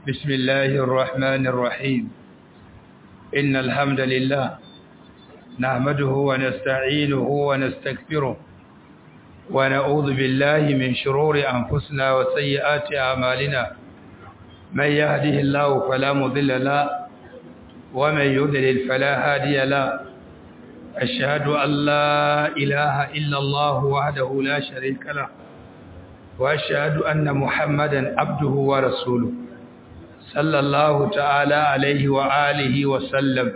بسم الله الرحمن الرحيم إن الحمد لله نحمده ونستعينه ونستكبره ونعوذ بالله من شرور أنفسنا وسيئات أعمالنا من يهده الله فلا مضل له ومن يضلل فلا هادي له أشهد أن لا إله إلا الله وحده لا شريك له وأشهد أن محمدا عبده ورسوله صلى الله تعالى عليه وآله وسلم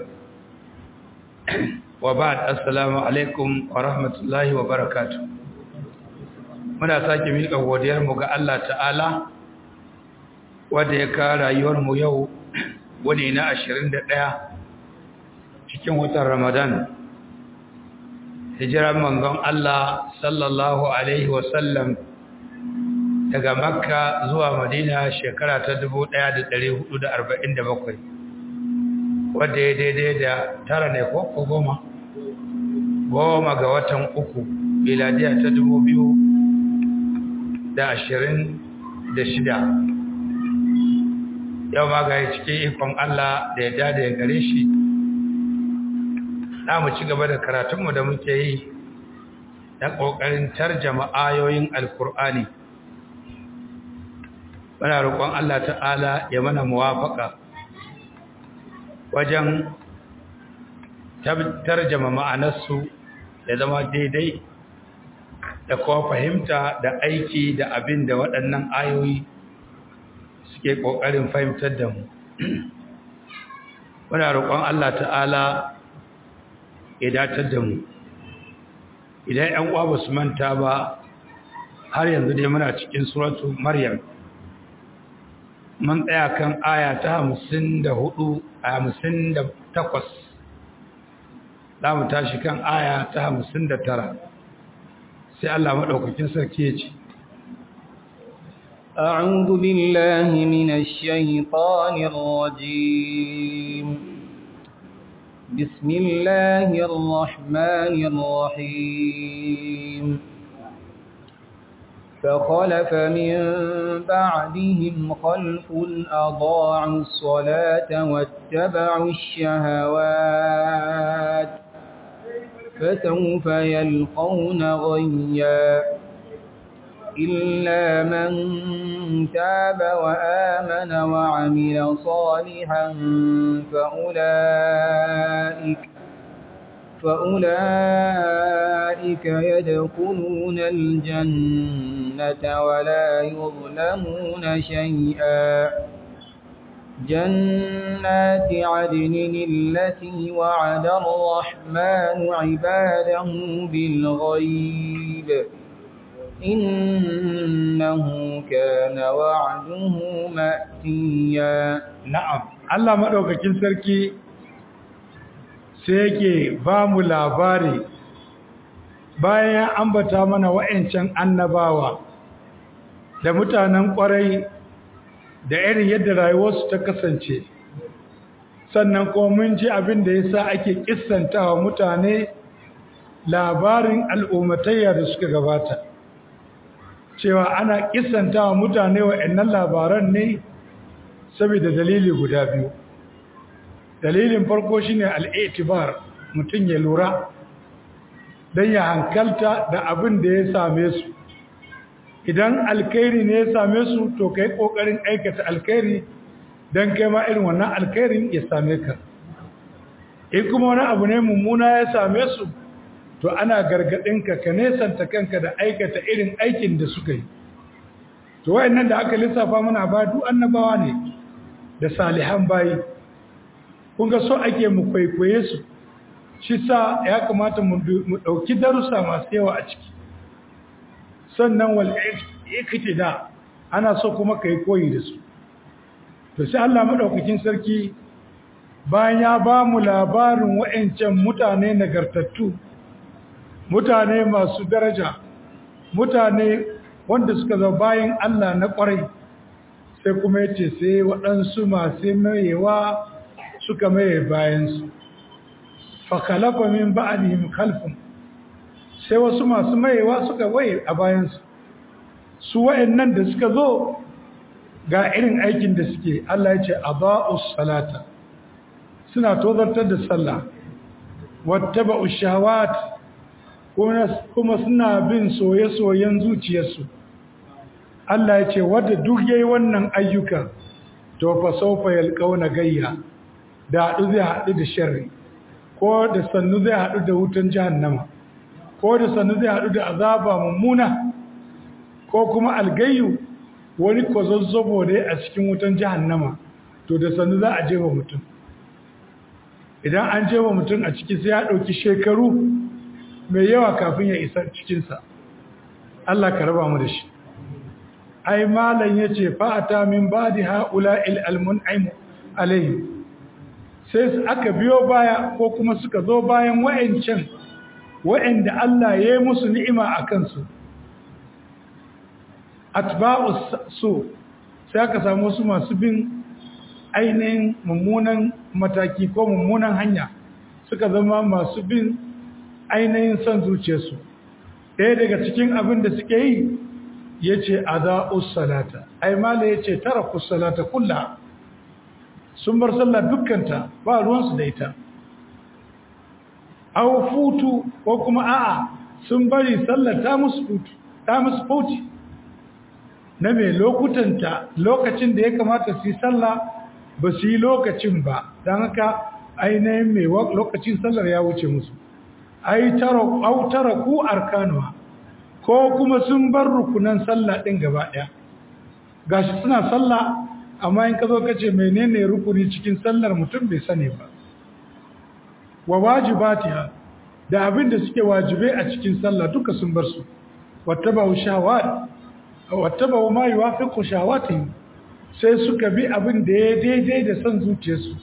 وبعد السلام عليكم ورحمة الله وبركاته muna sake miƙa godiyarmu ga Allah ta'ala wanda ya kawo rayuwarmu yau wani na 21 cikin watan Ramadan hijiran manzon Allah sallallahu alaihi wasallam daga Makka zuwa Madina shekara ta 1447 wanda ya daidai da tara ne ko goma goma ga watan uku miladiya ta 2000 da ashirin da shida yau ma ga cikin ikon Allah da ya dada ya gare shi na mu ci gaba da karatunmu da muke yi na ƙoƙarin tarjama ayoyin alkur'ani muna roƙon Allah ta'ala ya mana muwafaka wajen tarjama ma'anarsu ya zama daidai da kuma fahimta da aiki da abin da waɗannan ayoyi suke ƙoƙarin fahimtar da mu muna roƙon Allah ta'ala ya datar da mu idan ‘yan uwa ba su manta ba har yanzu dai muna cikin suratu maryam mun tsaya kan aya ta hamsin da hudu a hamsin da takwas za mu tashi kan aya ta hamsin da tara sai Allah maɗaukakin sarki ya ce أعوذ بالله من الشيطان الرجيم بسم الله الرحمن الرحيم فخلف من بعدهم خلف أضاعوا الصلاة واتبعوا الشهوات فسوف يلقون غيا إلا من تاب وآمن وعمل صالحا فأولئك فأولئك يدخلون الجنة ولا يظلمون شيئا جنات عدن التي وعد الرحمن عباده بالغيب إنه كان وعده مأتيا نعم الله مدوكاkin sarki sai yake ba mu labari bayan ya ambata mana wa'ancan annabawa da mutanen kwarai da irin yadda rayuwarsu ta kasance sannan kuma mun ji abin da yasa ake kissantawa mutane labarin al'ummatayya da suka gabata cewa ana kissantawa mutane wa'annan labaran ne saboda dalili guda biyu dalilin farko shine al'itibar mutum ya lura don ya hankalta da abin da ya same su idan alkhairi ne ya same su to kai kokarin aikata alkhairi don kai ma irin wannan alkhairin ya same ka in kuma wani abu ne mummuna ya same su to ana gargadin ka ka nesanta kanka da aikata irin aikin da suka yi to wayannan da aka lissafa mana ba duk annabawa ne da salihan bayi kun ga so ake mu kwaikwaye su shi sa ya kamata mu ɗauki darussa masu yawa a ciki sannan wal iktida ana so kuma kai koyi da su to sai Allah madaukakin sarki bayan ya ba mu labarin wa'ancan mutane nagartattu mutane masu daraja mutane wanda suka zo bayan Allah na kwarai sai kuma yace sai waɗansu masu mayewa suka maye bayansu fakalafa min ba'dihim khalfun sai wasu masu mayewa suka waye a bayansu su wa'annan da suka zo ga irin aikin da suke Allah ya ce aba'us salata suna tozartar da sallah wattaba'ush shahawat kuma suna bin soye-soyen zuciyarsu Allah ya ce wadda duk yayi wannan ayyuka to fa sawfa yalqauna gayya da hadu zai hadu da sharri ko da sannu zai hadu da wutan jahannama ko da sannu zai hadu da azaba mummuna ko kuma algayyu wani kwazazzabo ne a cikin wutan jahannama to da sannu za a jefa mutum idan an jefa mutum a ciki sai ya ɗauki shekaru mai yawa kafin ya isa cikinsa Allah ka raba mu da shi ai malam ya ce fa'ata min ba da ha'ula il'almun'aimu alayhi sai aka biyo baya ko kuma suka zo bayan wa'ancan wa'anda Allah ya yi musu ni'ima a kansu atba'us su sai aka samu su masu bin ainihin mummunan mataki ko mummunan hanya suka zama masu bin ainihin son zuciyarsu ɗaya daga cikin abin da suke yi ya ce a za'us salata ai mala ya ce tara salata kulla sun bar sallah dukkanta ba ruwansu da ita au futu ko kuma a'a sun bari sallar ta musu futu ta musu futi na mai lokutanta lokacin da ya kamata su yi sallah ba su yi lokacin ba don haka ainihin mai lokacin sallar ya wuce musu ai tara ku arkanuwa ko kuma sun bar rukunan sallah ɗin gaba ɗaya gashi suna sallah amma in ka zo ka ce menene rukuni cikin sallar mutum bai sani ba wa wajibatiha da abin da suke wajibai a cikin sallah duka sun bar su wattaba'u shawat wattaba'u ma yuwafiqu shawatihim sai suka bi abin da ya daidai da son zuciyarsu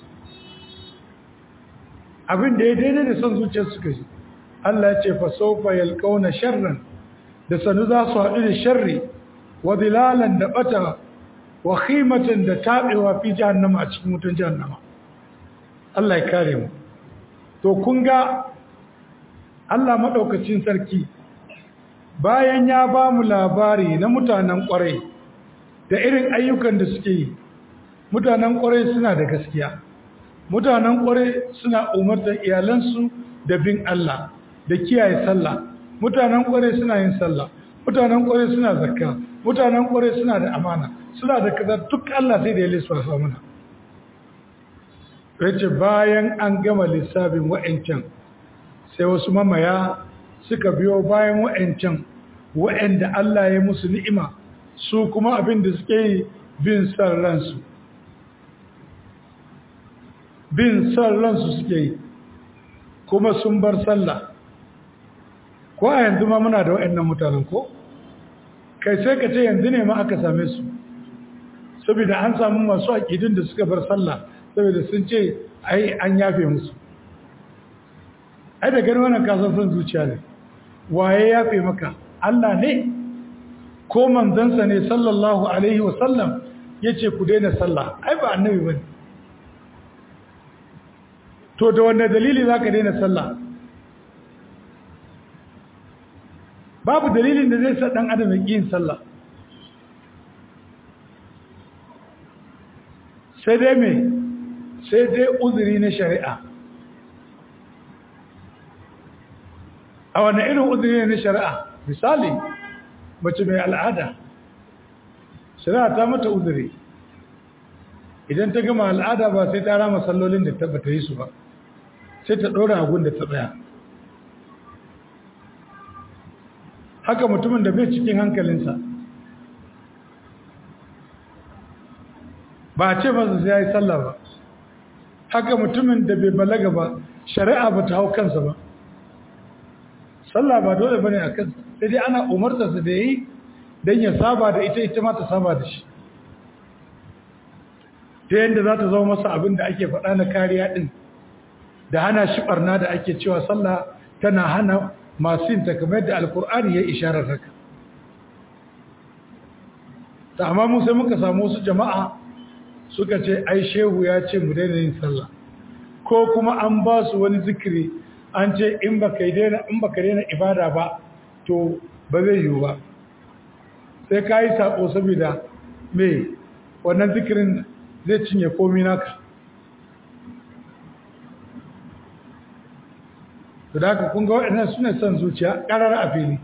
abin da ya daidai da son zuciyarsu suka ji Allah ya ce fa sawfa yalqauna sharran da sanu za su haɗu da sharri wa dilalan da bata wa khimatan da tabewa fi jahannama a cikin wutan jahannama Allah ya kare mu to kun ga Allah madaukakin sarki bayan ya ba mu labari na mutanen ƙwarai da irin ayyukan da suke yi mutanen ƙwarai suna da gaskiya mutanen ƙwarai suna umartar iyalansu da bin Allah da kiyaye sallah mutanen ƙwarai suna yin sallah mutanen ƙwarai suna zakka mutanen ƙwarai suna da amana suna da kaza duk Allah sai da ya lissafa mana yace bayan an gama lissafin wa'ancan sai wasu mamaya suka biyo bayan wa'ancan wa'anda Allah ya musu ni'ima su kuma abin da suke yi bin son ransu bin son ransu suke yi kuma sun bar sallah ko a yanzu ma muna da wa'annan mutanen ko kai sai ka ce yanzu ne ma aka same su saboda an samu masu aƙidun da suka bar sallah saboda sun ce ai an yafe musu ai da gani wannan kasan son zuciya ne waye yafe maka Allah ne ko manzansa ne sallallahu alaihi wasallam ya ce ku daina sallah ai ba annabi ba to da wanne dalili za ka daina sallah babu dalilin da zai sa ɗan adam ya yin sallah sai dai me sai dai uzuri na shari'a a wane irin uzuri na shari'a misali mace mai al'ada shari'a ta mata uzuri idan ta gama al'ada ba sai ta rama sallolin da tabbata yi su ba sai ta ɗora agun da ta tsaya haka mutumin da bai cikin hankalinsa ba a ce masa sai ya yi sallah ba haka mutumin da bai balaga ba shari'a ba ta hau kansa ba sallah ba dole ba ne a kansa sai dai ana umartarsa da ya yi don ya saba da ita ita ma ta saba da shi ta yadda za ta zama masa abin da ake faɗa na kariya ɗin da hana shi ɓarna da ake cewa sallah tana hana masu yin takamai da alkur'ani ya isharar haka ta amma mu sai muka samu wasu jama'a suka ce ai shehu ya ce mu daina yin sallah ko kuma an ba su wani zikiri an ce in baka daina in baka daina ibada ba to ba zai yiwu ba sai ka yi sako saboda me wannan zikirin zai cinye komi naka to da haka kun ga waɗannan su ne son zuciya ƙarar a fili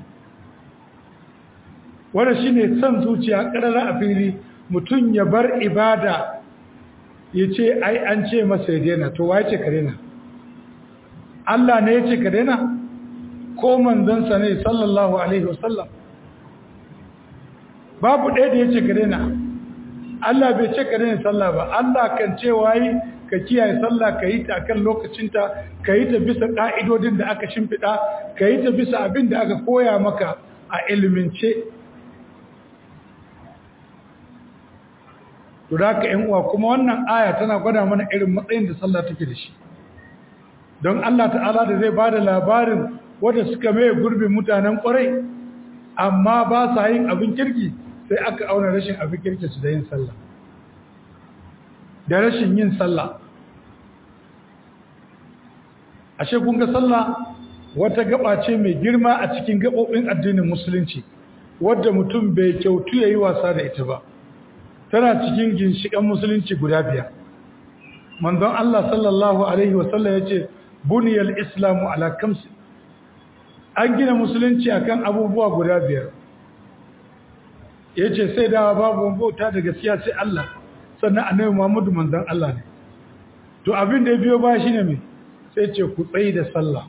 wanda shi ne son zuciya ƙarar a fili mutum ya bar ibada ya ce ai an ce masa ya daina to wa ya ce ka daina Allah ne ya ce ka daina ko manzansa ne sallallahu alaihi wasallam babu ɗaya da ya ce ka daina Allah bai ce ka daina sallah ba Allah kan ce wayi ka kiyaye sallah ka yi ta kan lokacinta ka yi ta bisa ƙa'idodin da aka shimfiɗa ka yi ta bisa abin da aka koya maka a ilimince to da ka uwa kuma wannan aya tana gwada mana irin matsayin da sallah take da shi don Allah ta'ala da zai ba da labarin wadda suka mai gurbin mutanen ƙwarai amma ba sa yin abin kirki sai aka auna rashin abin kirki su da yin sallah da rashin yin sallah ashe kun ga sallah wata gaba ce mai girma a cikin gabobin addinin musulunci wadda mutum bai kyautu yayi wasa da ita ba tana cikin ginshikan musulunci guda biyar manzon Allah sallallahu alaihi wasallam yace buniyal islamu ala kamsi an gina musulunci akan abubuwa guda biyar yace sai da babu bauta da gaskiya sai Allah sannan annabi Muhammadu manzon Allah ne to abin da ya biyo ba shine me sai ce ku tsayi da sallah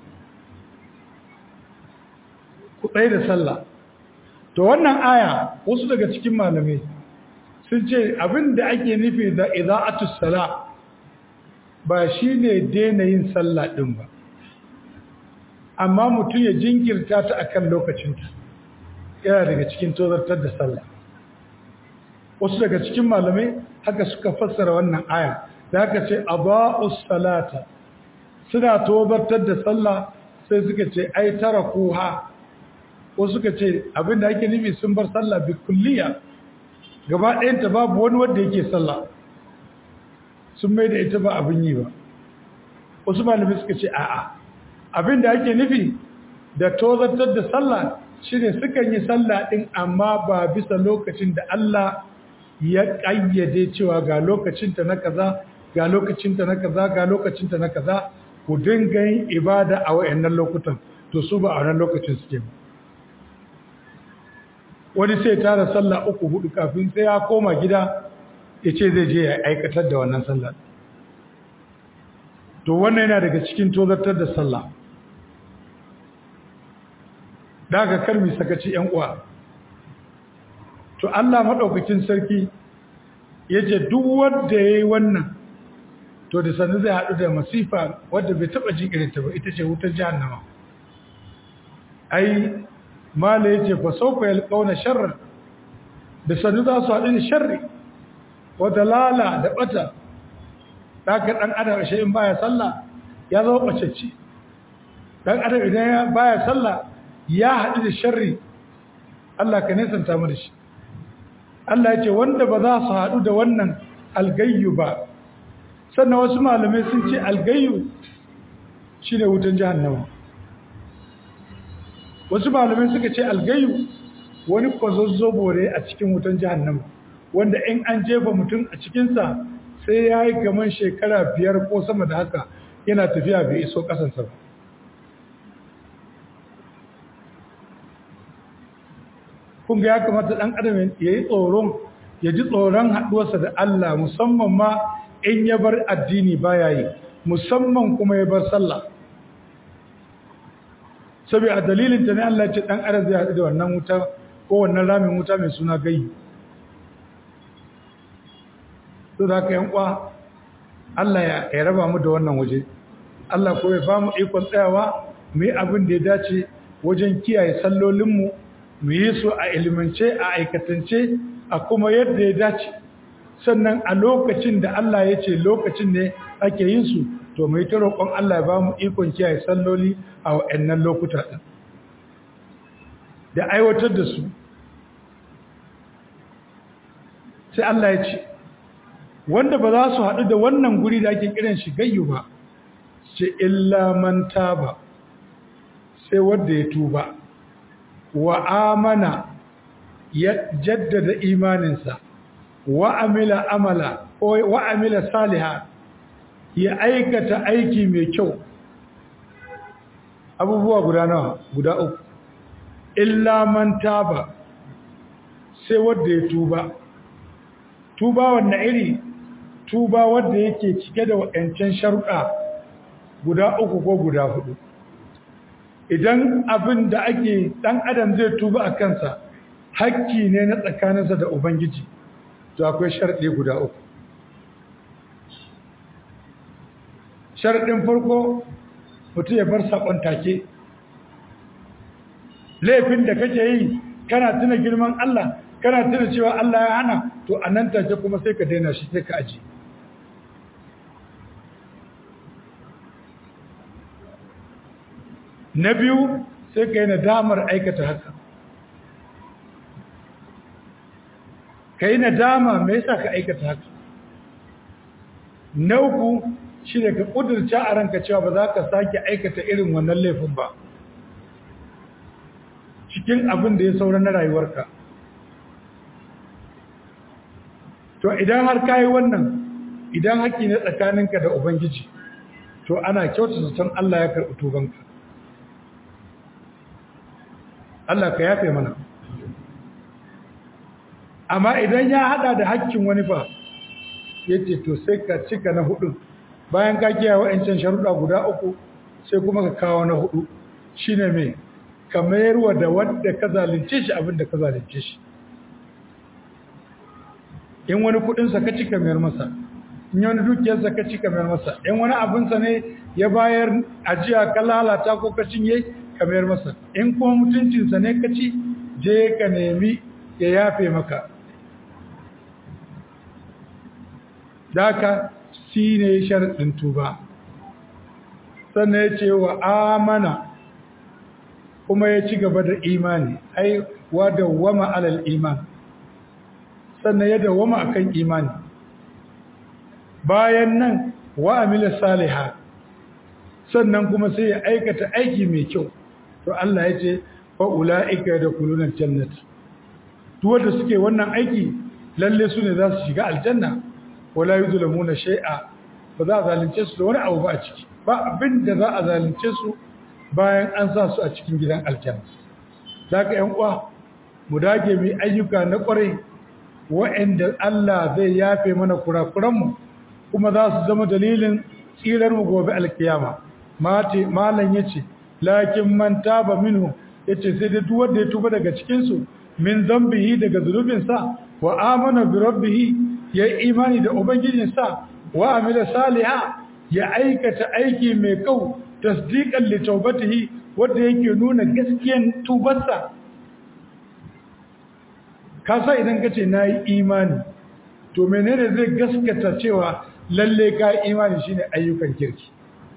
ku tsayi da sallah to wannan aya wasu daga cikin malamai sun ce abin da ake nufi da ida'atus sala ba shine daina yin sallah din ba amma mutum ya jinkirta ta akan lokacinta yana daga cikin tozartar da sallah wasu daga cikin malamai haka suka fassara wannan aya da haka ce aba'us salata suna tozartar da sallah sai suka ce ai tarakuha wasu suka ce abinda ake nufi sun bar sallah bi kulliya gaba ɗayanta babu wani wanda yake sallah sun mai da ita ba abin yi ba wasu malamai suka ce a'a abinda ake nufi da tozartar da sallah shine sukan yi sallah din amma ba bisa lokacin da Allah ya ƙayyade cewa ga lokacinta na kaza ga lokacinta na kaza ga lokacinta na kaza ku dinga yin ibada a wayannan lokutan to su ba a wannan lokacin suke ba wani sai tara sallah uku hudu kafin sai ya koma gida ya ce zai je ya aikatar da wannan sallah to wannan yana daga cikin tozartar da sallah daga karmi sakaci yan uwa to Allah madaukakin sarki yace duk wanda yayi wannan to da sanin zai hadu da masifa wanda bai taba jin irin ta ba ita ce wutar jahannama ai mala yace fa sawfa yalqawna sharran da sanin za su hadu da sharri wa dalala da bata daga dan adam shi in baya sallah ya zama bacacce dan adam idan ya baya sallah ya hadu da sharri Allah ka nesanta mu da shi Allah ya ce wanda ba za su haɗu da wannan algayyu ba sannan wasu malamai sun ce algayyu shi ne wutan jahannama wasu malamai suka ce algayyu wani kwazazzobo ne a cikin wutan jahannama wanda in an jefa mutum a cikinsa sai ya yi gaman shekara biyar ko sama da haka yana tafiya bai iso ƙasansa ba kun ga ya kamata ɗan adam ya yi tsoron ya ji tsoron haɗuwarsa da Allah musamman ma in ya bar addini baya yi musamman kuma ya bar sallah sabi a dalilin ta ne Allah ce ɗan adam zai haɗu da wannan wuta ko wannan ramin wuta mai suna gai to da ka yankwa Allah ya raba mu da wannan waje Allah ko ya ba mu ikon tsayawa mu yi abin da ya dace wajen kiyaye sallolinmu mu yi su a ilimance a aikatance a kuma yadda ya dace sannan a lokacin da Allah ya ce lokacin ne ake yin su to mai ta roƙon Allah ya ba mu ikon kiyaye salloli a wa'annan lokuta ɗin da aiwatar da su sai Allah ya ce wanda ba za su haɗu da wannan guri da ake kiran shi gayyu ba ce illa man taba sai wanda ya tuba wa amana ya jaddada imaninsa wa amila amala ko wa amila saliha ya aikata aiki mai kyau abubuwa guda nawa guda uku illa man taba sai wanda ya tuba tuba wannan iri tuba wanda yake cike da waɗancan sharuɗa guda uku ko guda hudu idan abin da ake ɗan adam zai tuba a kansa hakki ne na tsakaninsa da ubangiji to akwai sharɗi guda uku sharɗin farko mutum ya bar saƙon take laifin da kake yi kana tuna girman Allah kana tuna cewa Allah ya hana to a nan take kuma sai ka daina shi sai ka aji na biyu sai ka yi nadamar aikata haka ka yi nadama me yasa ka aikata haka na uku shi da ka ƙudurta a ranka cewa ba za ka sake aikata irin wannan laifin ba cikin abin da ya saura na rayuwarka to idan har ka yi wannan idan haƙƙi na tsakaninka da ubangiji to ana kyauta zaton Allah ya karɓi tubanka Allah ka yafe mana amma idan ya hada da haƙƙin wani fa yace to sai ka cika na hudu bayan ka kiyaye wa'ancan sharuɗa guda uku sai kuma ka kawo na hudu shine me ka mayarwa da wanda ka zalunce shi abin da ka zalunce shi in wani kudin sa ka cika mayar masa in wani dukiyar sa ka cika mayar masa in wani abin sa ne ya bayar ajiya ka lalata ko ka cinye ka mayar masa in kuma mutuncin sa ne ka ci je ka nemi ya yafe maka daka shi ne sharɗin tuba sannan ya ce wa amana kuma ya ci gaba da imani ai wa dawwama alal iman sannan ya dawwama akan imani bayan nan wa amila saliha sannan kuma sai ya aikata aiki mai kyau to Allah ya ce fa ulaika yadkhuluna jannata duk wanda suke wannan aiki lalle su ne za su shiga aljanna wala yuzlamuna shay'a ba za a zalunce su da wani abu ba a ciki ba abin da za a zalunce su bayan an sa su a cikin gidan aljanna zaka yan uwa mu dage mu ayyuka na kwarai wa'anda Allah zai yafe mana kurakuran mu kuma za su zama dalilin tsirar mu gobe alkiyama mate malan yace lakin man taba minhu yace sai da duk wanda ya tuba daga cikin su min zambihi daga zulubinsa wa amana bi rabbihi ya imani da ubangijinsa wa amila saliha ya aikata aiki mai kau tasdiqan li tawbatihi wanda yake nuna gaskiyan tubarsa kasa idan kace nayi imani to menene zai gaskata cewa lalle ka imani shine ayyukan kirki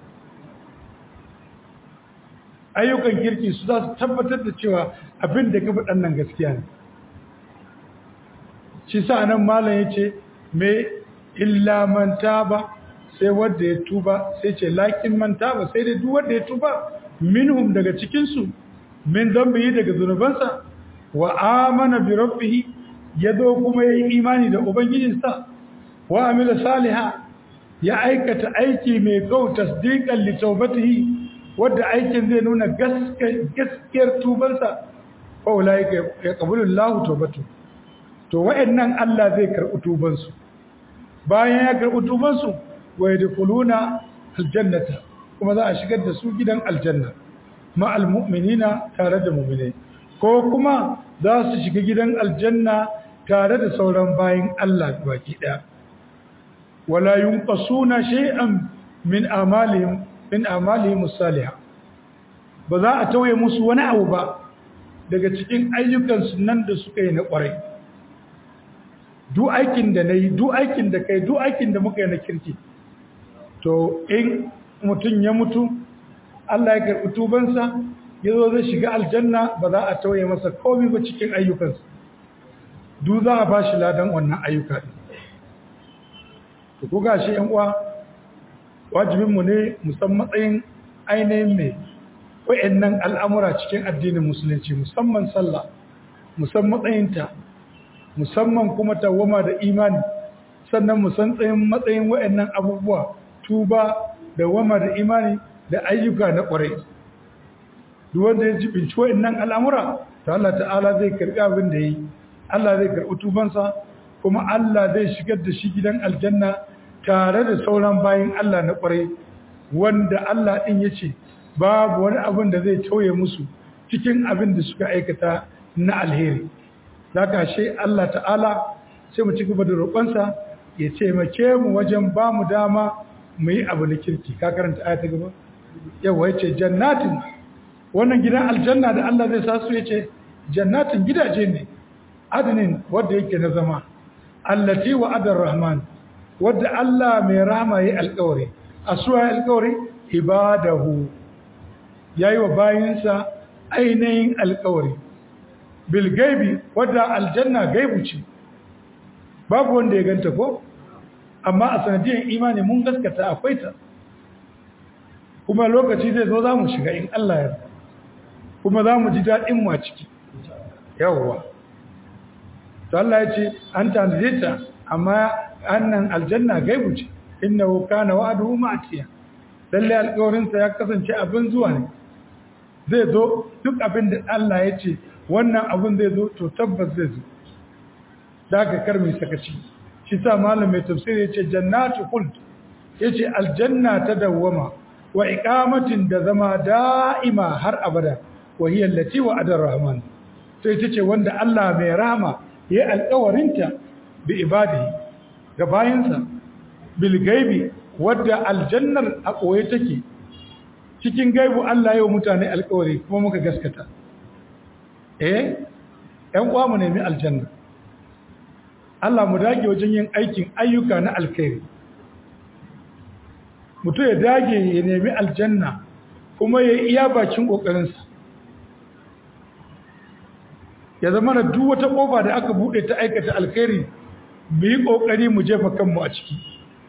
ayyukan kirki su za su tabbatar da cewa abin da ka faɗan nan gaskiya ne shi sa nan malam ya ce me illa man taba sai wanda ya tuba sai ce lakin man taba sai dai duk wanda ya tuba minhum daga cikinsu min zambihi daga zunubansa wa amana bi rabbih ya zo kuma ya yi imani da ubangijinsa wa amila saliha ya aikata aiki mai kau tasdiqan li tawbatihi wadda aikin zai nuna gaskiyar tubansa fa ulaika yaqbalu Allahu tawbatu to wayannan Allah zai karɓi tubansu bayan ya karɓi tubansu wa yadkhuluna aljannata kuma za a shigar da su gidan aljanna ma almu'minina tare da mu'minai ko kuma za su shiga gidan aljanna tare da sauran bayin Allah baki daya wala yunqasuna shay'an min amalihim min amalihim salihah ba za a tauye musu wani abu ba daga cikin ayyukan nan da suka yi na kwarai duk aikin da nayi duk aikin da kai duk aikin da muka yi na kirki to in mutum ya mutu Allah ya karɓi tubansa ya zo zai shiga aljanna ba za a tauye masa komai ba cikin ayyukansa duk za a ba shi ladan wannan ayyuka ɗin to ku gashi yan uwa wajibinmu ne musan matsayin ainihin mai wa'annan al'amura cikin addinin musulunci musamman sallah musan matsayinta musamman kuma tawama da imani sannan mu san tsayin matsayin waɗannan abubuwa tuba da wama da imani da ayyuka na ƙwarai duk wanda ya jibinci waɗannan al'amura ta Allah ta'ala zai karɓi abin da yi Allah zai karɓi tubansa kuma Allah zai shigar da shi gidan aljanna tare da sauran bayan Allah na ƙwarai wanda Allah ɗin ya ce babu wani abin da zai tauye musu cikin abin da suka aikata na alheri za ka she Allah ta'ala sai mu ci gaba da roƙonsa ya taimake mu wajen ba mu dama mu yi abu na kirki ka karanta aya ta gaba yawa ya ce jannatin wannan gidan aljanna da Allah zai sa su ya ce jannatin gidaje ne adinin wadda yake na zama allati wa adar rahman wadda Allah mai rahama yi alƙawari a suwa alƙawari ibadahu yayi wa bayinsa ainihin alƙawari bil gaibi wadda aljanna gaibu ce babu wanda ya ganta ko amma a sanadiyar imani mun gaskata akwai ta kuma lokaci zai zo za mu shiga in Allah ya kuma za mu ji daɗin mu a ciki yawwa to Allah ya ce an tanade ta amma annan aljanna gaibu ce innahu kana wa'duhu ma'tiya lalle alƙawarin sa ya kasance abin zuwa ne zai zo duk abin da Allah ya ce wannan abin zai zo to tabbas zai zo da ka karmi sakaci shi sa malam mai tafsiri ya ce jannatu khuld yace aljanna ta dawwama wa iqamatin da zama da'ima har abada wa hiya allati wa'ada ar-rahman to ita ce wanda Allah mai rahama ya alƙawarinta bi ibadihi ga bayansa bil gaibi wadda aljannar a koye take cikin gaibu Allah yau mutane alƙawari kuma muka gaskata eh ɗan uwa mu nemi aljanna Allah mu dage wajen yin aikin ayyuka na alkhairi mutum ya dage ya nemi aljanna kuma ya iya bakin ƙoƙarinsa ya zama da duk wata ƙofa da aka buɗe ta aikata alkhairi mu yi ƙoƙari mu jefa kanmu a ciki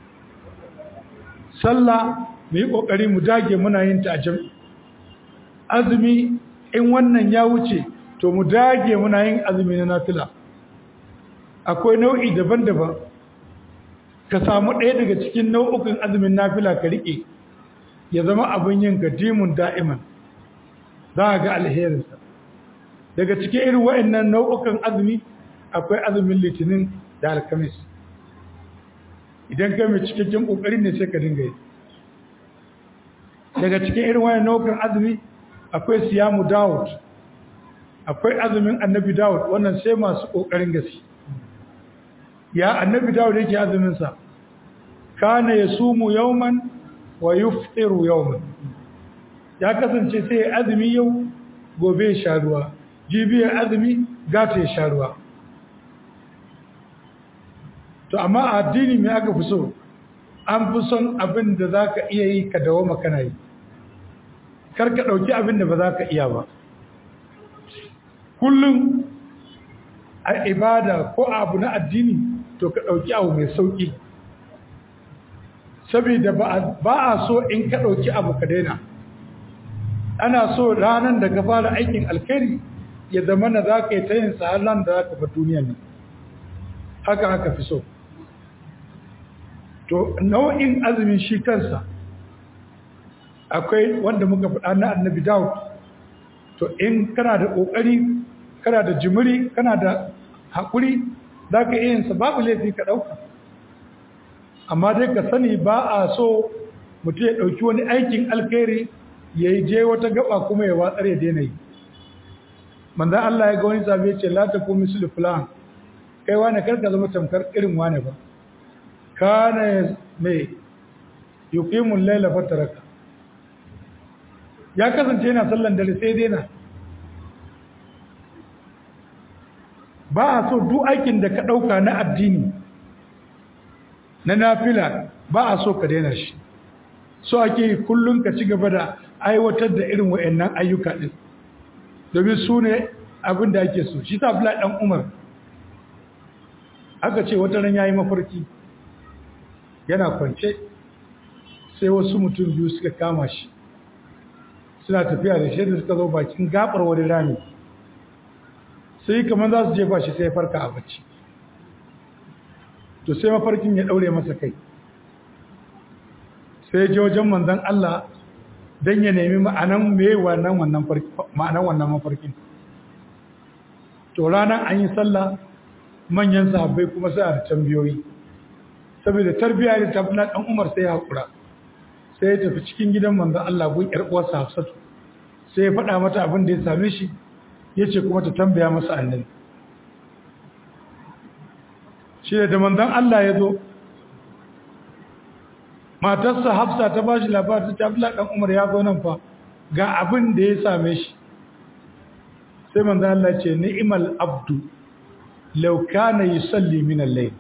sallah mu yi ƙoƙari mu dage muna yin ta a jam'i azumi in wannan ya wuce to mu dage muna yin azumi na nafila akwai nau'i daban-daban ka samu ɗaya daga cikin nau'ukan azumin nafila ka riƙe ya zama abin yin gadimun da'iman za a ga alherinsa daga cikin irin wa'annan nau'ukan azumi akwai azumin litinin da alkamis idan kai mai cikakken ƙoƙari ne sai ka dinga yi daga cikin irin wa'annan nau'ukan azumi akwai siyamu dawud akwai azumin annabi dawud wannan sai masu ƙoƙarin gaske ya annabi dawud yake azuminsa kana ya sumu yauman wa yuftiru yauman ya kasance sai ya azumi yau gobe ya sha ruwa jibi ya azumi gata ya sha ruwa to amma a addini mai aka fi so an fi son abin da za ka iya yi ka dawo makana yi kar ka ɗauki abin da ba za ka iya ba kullum a ibada ko abu na addini to ka ɗauki abu mai sauƙi saboda ba a so in ka ɗauki abu ka daina ana so ranar da ka fara aikin alkhairi ya zama na za ka yi ta yin tsaron da za ka bar duniya ne haka haka fi so to nau'in azumin shi kansa akwai wanda muka faɗa na annabi dawud to in kana da ƙoƙari kana da jimiri kana da haƙuri za ka iya yinsa babu laifi ka ɗauka amma dai ka sani ba a so mutum ya ɗauki wani aikin alkhairi ya yi je wata gaba kuma ya watsar ya daina yi manzan Allah ya ga wani sabi ya ce la ta komi su fulan kai wane karka zama tamkar irin wane ba kana mai yuqimun laila fataraka ya kasance yana sallan dare sai daina ba a so duk aikin da ka ɗauka na addini na nafila ba a so ka daina shi so ake yi kullum ka ci gaba da aiwatar da irin wa'annan ayyuka ɗin domin su ne abin da ake so shi ta fila ɗan umar aka ce wata ran ya yi mafarki yana kwance sai wasu mutum biyu suka kama shi suna tafiya da shi da suka zo bakin gabar wani rami sai kamar za su jefa shi sai farka a bacci to sai mafarkin ya daure masa kai sai je wajen manzon Allah dan ya nemi ma'anan me wannan wannan ma'anan wannan mafarkin to ranar an yi sallah manyan sahabbai kuma sai a tambayoyi saboda tarbiyya da tabbana dan Umar sai ya hakura sai ya tafi cikin gidan manzon Allah gun yar uwarsa Hafsatu sai ya faɗa mata abin da ya same shi yace kuma ta tambaya masa annabi shi da manzon Allah ya zo matarsa Hafsa ta bashi labarin ta Abdullah dan Umar ya zo nan fa ga abin da ya same shi sai manzon Allah ce ni'mal abdu law kana yusalli min al-layl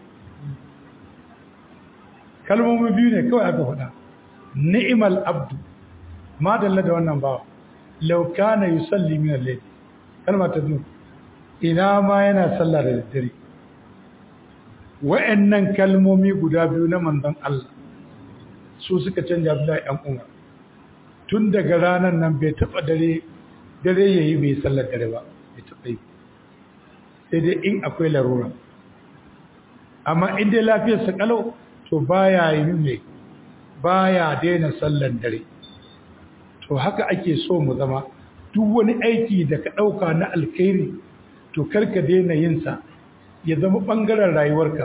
kalmomi biyu ne kawai aka faɗa ni'mal abdu ma dalla da wannan bawa law kana yusalli min al-layl kalma ta biyu ina ma yana sallah da daddare wa'annan kalmomi guda biyu na manzon Allah su suka canja Abdullahi dan Umar tun daga ranar nan bai taba dare dare yayi bai sallar dare ba bai taba yi sai dai in akwai larura amma in dai lafiyar sa kalau to baya yi ne baya daina sallar dare to haka ake so mu zama duk wani aiki da ka dauka na alkhairi to karka daina yin sa ya zama bangaren rayuwarka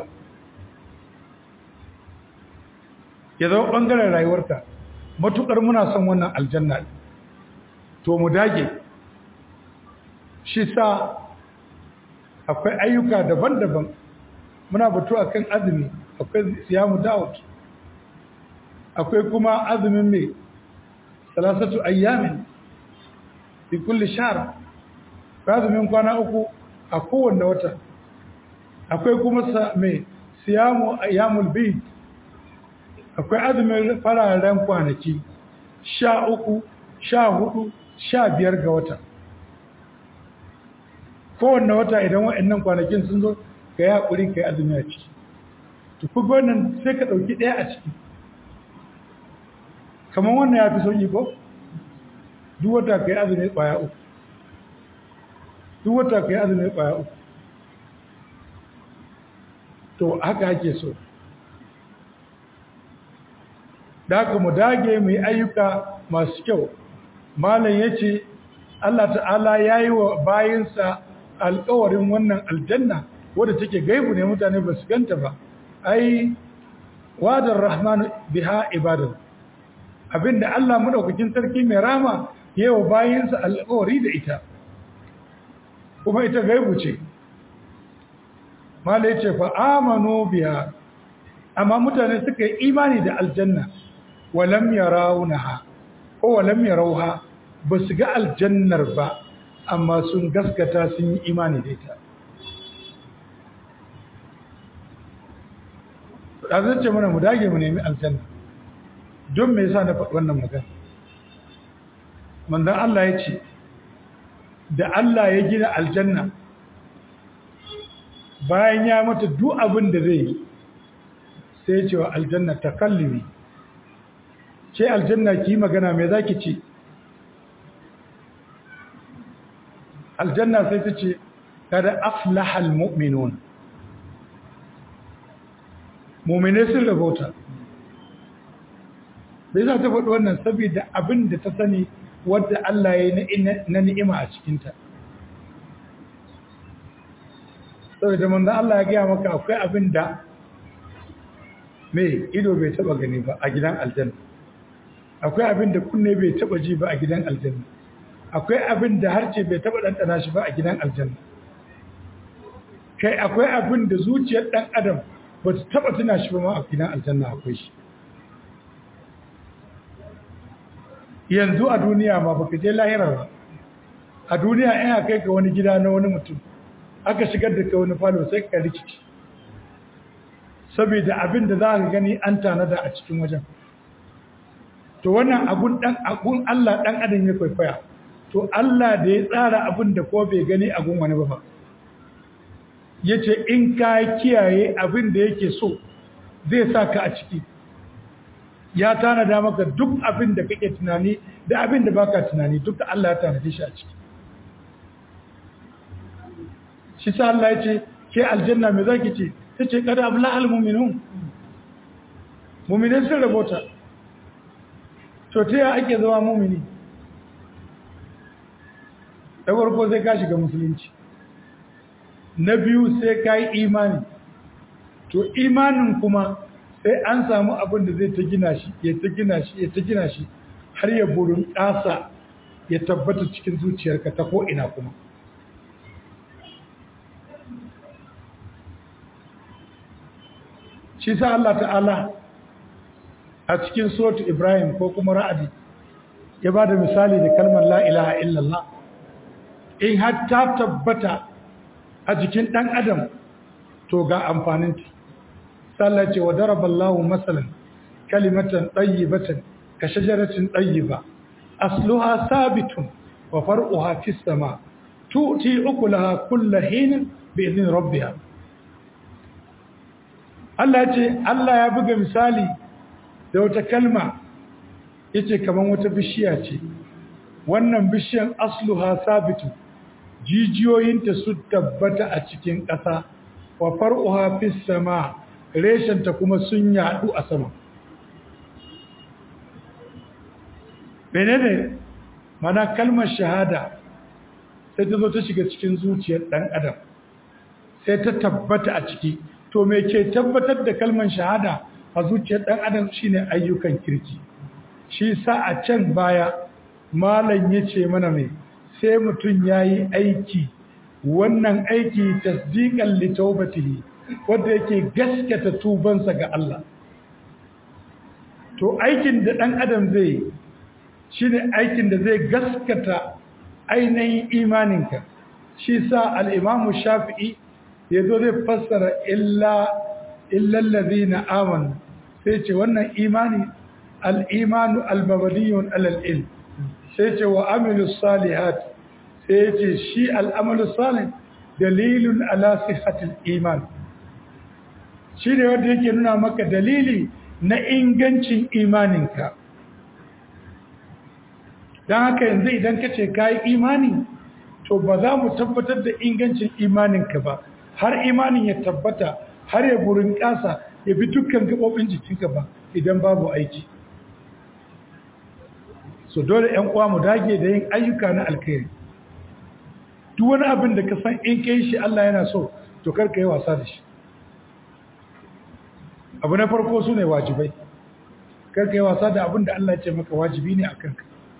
ya zama bangaren rayuwarka matukar muna son wannan aljanna to mu dage shi sa akwai ayyuka daban-daban muna batu akan azumi akwai siyamu dawud akwai kuma azumin mai salasatu ayyamin fi kulli shahr azumin kwana uku a kowanne wata akwai kuma mai siyamu ayyamul bid akwai azumin fararen kwanaki sha uku sha hudu sha biyar ga wata kowanne wata idan waɗannan kwanakin sun zo ka yi haƙuri ka yi azumi a ciki tuku wannan sai ka ɗauki ɗaya a ciki kamar wannan ya fi sauƙi ko duk wata ka yi azumi ƙwaya uku duk wata ka yi azumi ƙwaya uku to haka ake so da haka mu dage mu yi ayyuka masu kyau malam ya ce Allah ta'ala ya yi wa bayinsa alkawarin wannan aljanna wadda take gaibu ne mutane ba su ganta ba ai wadar rahman biha ibadan abinda Allah madaukakin sarki mai rama ya yi wa bayinsa alkawari da ita kuma ita gaibu ce malam ya ce fa amanu biha amma mutane suka yi imani da aljanna walam yarawunaha ko walam yarawha ba su ga aljannar ba amma sun gaskata sun yi imani da ita ɗazan ce mana mu dage mu nemi aljanna don me yasa na faɗi wannan magana manzan Allah ya ce da Allah ya gina aljanna bayan ya mata duk abin da zai yi sai ya ce wa aljanna takallimi ce aljanna ki magana me zaki ce aljanna sai ta ce kada aflaha almu'minun mu'mine sun rabauta bai za ta faɗi wannan saboda abin da ta sani wadda Allah ya yi na ni'ima a cikinta saboda manzo Allah ya gaya maka akwai abin da mai ido bai taba gani ba a gidan aljanna akwai abin da kunne bai taba ji ba a gidan aljanna akwai abin da harce bai taba ɗanɗana shi ba a gidan aljanna kai akwai abin da zuciyar ɗan adam ba ta taba tuna shi ba ma a gidan aljanna akwai shi yanzu a duniya ma baka je lahira ba a duniya ina kai ka wani gida na wani mutum aka shigar da ka wani falo sai ka rikici saboda abin da za ka gani an tanada a cikin wajen to wannan abun dan abun Allah dan adam ya kwaikwaya to Allah da ya tsara abin da ko bai gani a gun wani ba yace in ka kiyaye abin da yake so zai sa ka a ciki ya tanada maka duk abin da kake tunani da abin da baka tunani duk da Allah ya tanade shi a ciki shi sa Allah ya ce ke aljanna me zaki ce ta ce kada abu la'al muminun muminai sun rabota to ta yi ake zama mumini da farko sai ka shiga musulunci na biyu sai ka yi imani to imanin kuma sai an samu abin da zai ta gina shi ya ta gina shi ya ta gina shi har ya burin ƙasa ya tabbata cikin zuciyarka ta ko'ina kuma shi sa Allah ta'ala a cikin sotu Ibrahim ko kuma ra'adi ya ba da misali da kalmar la'ilaha illallah in har ta tabbata a jikin ɗan adam to ga amfaninta sallah ce wa daraballahu masalan kalimatan ɗayyibatan ka shajaratin ɗayyiba asluha sabitun wa far'uha fis sama tu'ti ukulaha kulla hinin bi idin rabbiha Allah ce Allah ya buga misali da wata kalma yace kaman wata bishiya ce wannan bishiyan asluha sabitu jijiyoyinta su tabbata a cikin ƙasa wa far'uha fis sama reshenta kuma sun yadu a sama menene mana kalmar shahada sai ta zo ta shiga cikin zuciyar ɗan adam sai ta tabbata a ciki to me ke tabbatar da kalmar shahada a zuciyar ɗan adam shine ayyukan kirki shi sa a can baya malam ya ce mana mai sai mutum ya yi aiki wannan aiki tasdiƙan litaubatihi wadda yake gaskata tubansa ga Allah to aikin da ɗan adam zai yi shi ne aikin da zai gaskata ainihin imaninka shi sa al'imamu shafi'i ya zo zai fassara illallazi na amanu sai ce wannan imani al'imanu albabadiyun alal'il sai ce wa amilu salihat sai ce shi al'amalu salih dalilun ala sihatul iman shi ne wanda yake nuna maka dalili na ingancin imaninka don haka yanzu idan ka ce ka yi imani to ba za mu tabbatar da ingancin imaninka ba har imanin ya tabbata har ya burin ƙasa ya bi dukkan gaɓoɓin jikinka ba idan babu aiki so dole ‘yan uwa mu dage da yin ayyuka na alkhairi duk wani abin da ka san in kai shi Allah yana so to karka yi wasa da shi abu na farko su ne wajibai karka yi wasa da abin da Allah ce maka wajibi ne a kanka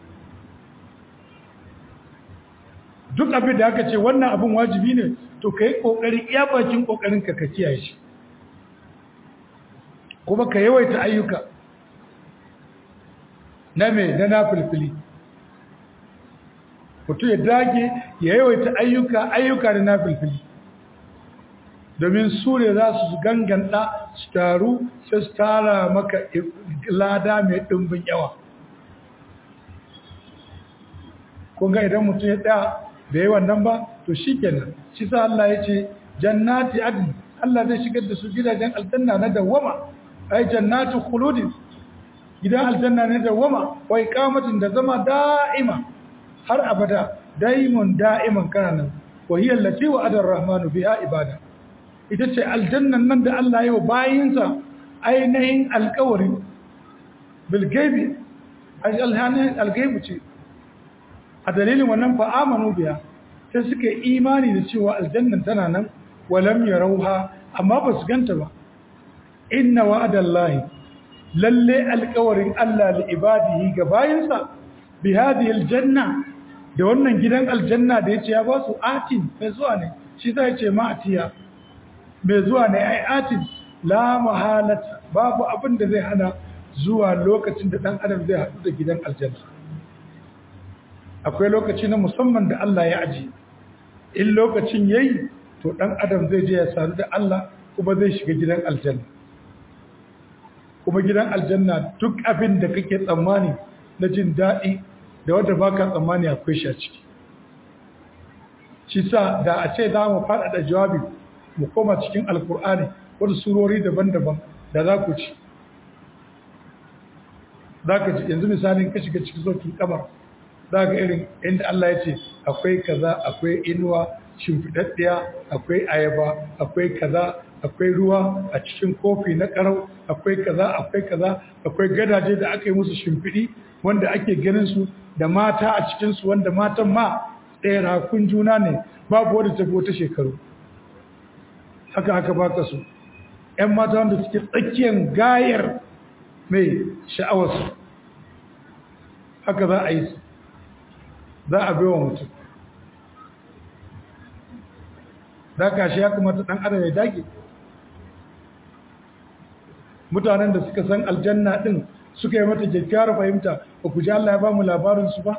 duk abin da aka ce wannan abin wajibi ne to ka yi ƙoƙari iya bakin ƙoƙarinka ka kiyaye shi kuma ka yawaita ayyuka na mai na na filfili mutu ya dage ya yawaita ayyuka ayyuka da na filfili domin su ne za su ganganta su taru sai su tara maka lada mai ɗumbin yawa kunga idan mutum ya tsaya da yi wannan ba to shi kenan shi sa Allah ya ce jannati adn Allah zai shigar da su gidajen aljanna na dawwama ai jannatu khuludin gidan aljanna ne dawwama wa iqamatin da zama da'ima har abada daimun da'iman kana nan wa hiya allati wa'ada ar-rahmanu biha ibada ita ce aljannan nan da Allah ya yi wa bayinsa ainihin alkawari bil gaibi ai alhanin algaibu ce a dalilin wannan fa amanu biya sai suka yi imani da cewa aljannan tana nan walam yarauha amma ba su ganta ba inna wa'adallahi lalle alƙawarin Allah li ibadihi ga bayinsa bi hadhihi aljanna da wannan gidan aljanna da yace ya ba su atin mai zuwa ne shi zai ce ma atiya mai zuwa ne ai atin la mahalata babu abin da zai hana zuwa lokacin da dan adam zai haɗu da gidan aljanna akwai lokaci na musamman da Allah ya aji in lokacin yayi to dan adam zai je ya sadu da Allah kuma zai shiga gidan aljanna kuma gidan aljanna duk abin da kake tsammani na jin daɗi da wanda baka tsammani akwai shi a ciki shi sa da a ce za mu faɗaɗa jawabi mu koma cikin alkur'ani wasu surori daban-daban da za ku ci za ka ci yanzu misalin ka shiga cikin sautin kamar za ga irin inda Allah ya ce akwai kaza akwai inuwa shimfiɗaɗɗiya akwai ayaba akwai kaza akwai ruwa a cikin kofi na karau akwai kaza akwai kaza akwai gadaje da aka yi musu shimfiɗi wanda ake ganin su da mata a cikinsu wanda matan ma ɗaya rakun juna ne babu wadda ta ta shekaru haka haka baka su ‘yan mata wanda suke tsakiyar gayar mai sha'awarsu haka za a yi su za a bewa mutum da kashi ya kamata ɗan adam ya dage mutanen da suka san aljanna ɗin suka yi mata kyakkyawar fahimta ba ku ji Allah ya ba mu labarinsu ba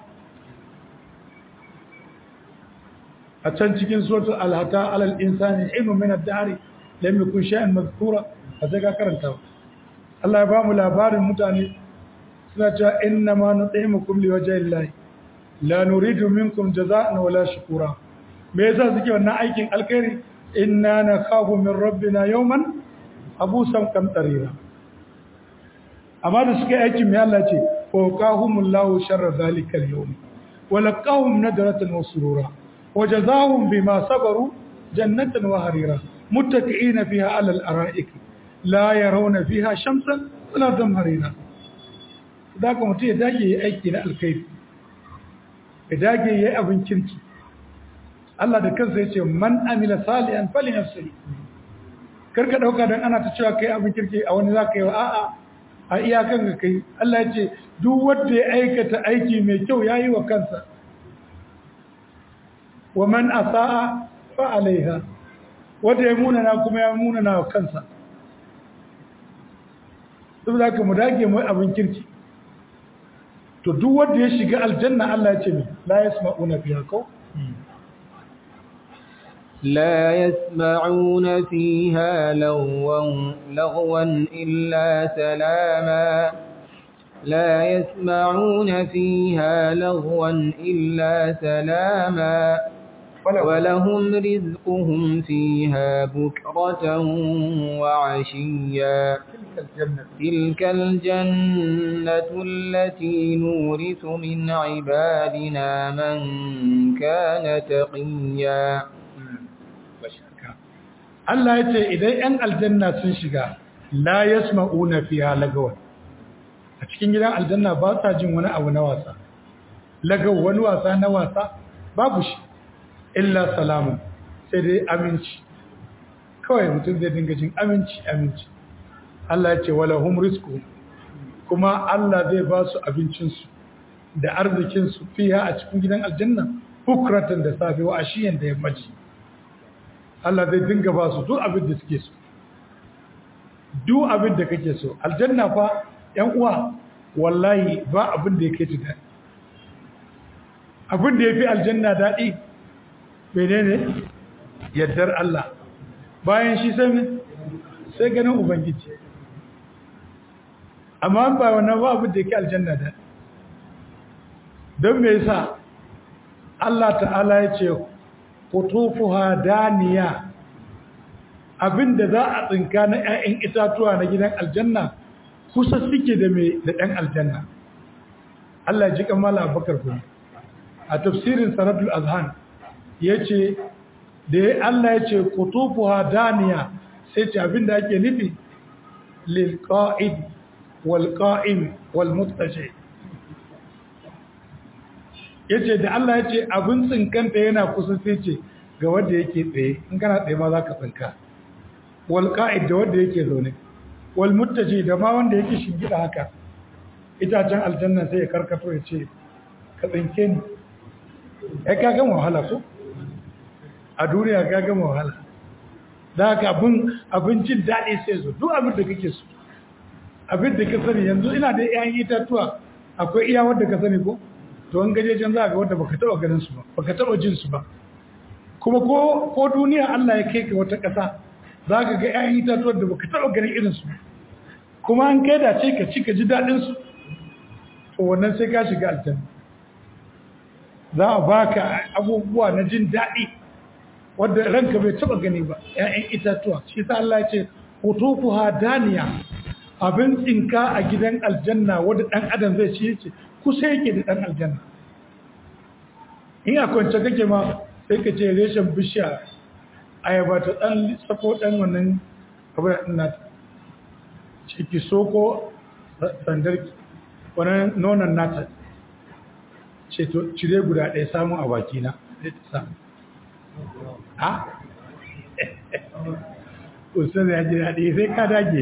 a can cikin suratul alhata alal insani ilmu min ad-dari lam yakun shay'an mazkura a sai ka karanta Allah ya ba mu labarin mutane suna cewa inna ma nut'imukum liwajhi llahi la nuridu minkum jazaa'an wala shukura me yasa suke wannan aikin alkhairi inna nakhafu min rabbina yawman abusan kamtarira amma da suka aikin mai Allah ce fawqahumullahu sharra zalikal yawm wa laqahum nadratan wa surura wa jazaahum bima sabaru jannatan wa harira muttaqiina fiha 'ala al-ara'ik la yarawna fiha shamsan wala zamharira da kuma mutum ya dage yi aiki na alkhairi ya dage yi abin kirki Allah da kansa ya ce man amila salihan fali nafsihi karka dauka dan ana ta cewa kai abin kirki a wani zaka yi wa a'a a iyakan ga kai Allah ya ce duk wanda ya aikata aiki mai kyau yayi wa kansa wa man asaa fa alaiha wanda ya munana kuma ya munana wa kansa saboda haka mu dage mu abin kirki to duk wanda ya shiga aljanna Allah ya ce mi la yasma'una fiha ko لا يسمعون فيها لغوا, لغوا إلا سلاما لا يسمعون فيها لغوا إلا سلاما ولهم رزقهم فيها بكرة وعشيا تلك الجنة التي نورث من عبادنا من كان تقيا Allah ya ce idan ‘yan aljanna sun shiga la ya sma'una fiya lagawa a cikin gidan aljanna ba sa jin wani abu na wasa lagawa wani wasa na wasa babu shi illa salamun sai dai aminci kawai mutum zai dinga jin aminci aminci Allah ya ce wala hum rizqu kuma Allah zai ba su abincinsu da arzikinsu fiya a cikin gidan aljanna bukratan da safe wa ashiyan da yammaci Allah zai dinga ba su duk abin da suke so duk abin da kake so aljanna fa yan uwa wallahi ba abin da yake ta daɗi abin da yafi aljanna daɗi menene yaddar Allah bayan shi sai sai ganin ubangiji amma ba wannan ba abin da yake aljanna daɗi don me yasa Allah ta'ala ya ce kutufuha daniya abinda za a tsinka na 'ya'yan itatuwa na gidan aljanna kusa suke da mai da ɗan aljanna Allah ji kamala abubakar kuma a tafsirin sanatul azhan ya ce da ya Allah ya ce kutufuha daniya sai ce abinda ake nufi lil qa'id wal qa'im wal muttaji ya ce da Allah ya ce abin tsinkanta yana kusa sai ce ga wanda yake tsaye in kana tsaye ma za ka tsinka wal ka'id da wanda yake zaune wal muttaji da ma wanda yake shingida haka itacen aljanna sai ya karkato ya ce ka tsinke ni ai ka gama wahala ko a duniya ka gama wahala da haka abin abincin daɗi sai zo duk abin da kake so abin da ka sani yanzu ina da 'ya'yan itatuwa akwai iya wanda ka sani ko to an gaje can za ga wanda baka taba ganin su ba baka taba jin su ba kuma ko ko duniya Allah ya kai ka wata ƙasa za ka ga ƴaƴan itatuwar da baka taba ganin irin su kuma an kai da ce ka ci ka ji daɗin su to wannan sai ka shiga aljanna za a baka abubuwa na jin daɗi wanda ranka bai taba gani ba ƴaƴan itatuwa shi sa Allah ya ce hutufuha daniya abin tsinka a gidan aljanna wanda ɗan adam zai ci yace kusa yake da ɗan aljanna in a kwance kake ma sai ka ce reshen bishiya ayaba ta ɗan sako ɗan wannan abin ina ciki soko sandar wani nonon nata ce to cire guda ɗaya samun a bakina sai ta samu ha? ustaz ya ji daɗi sai ka dage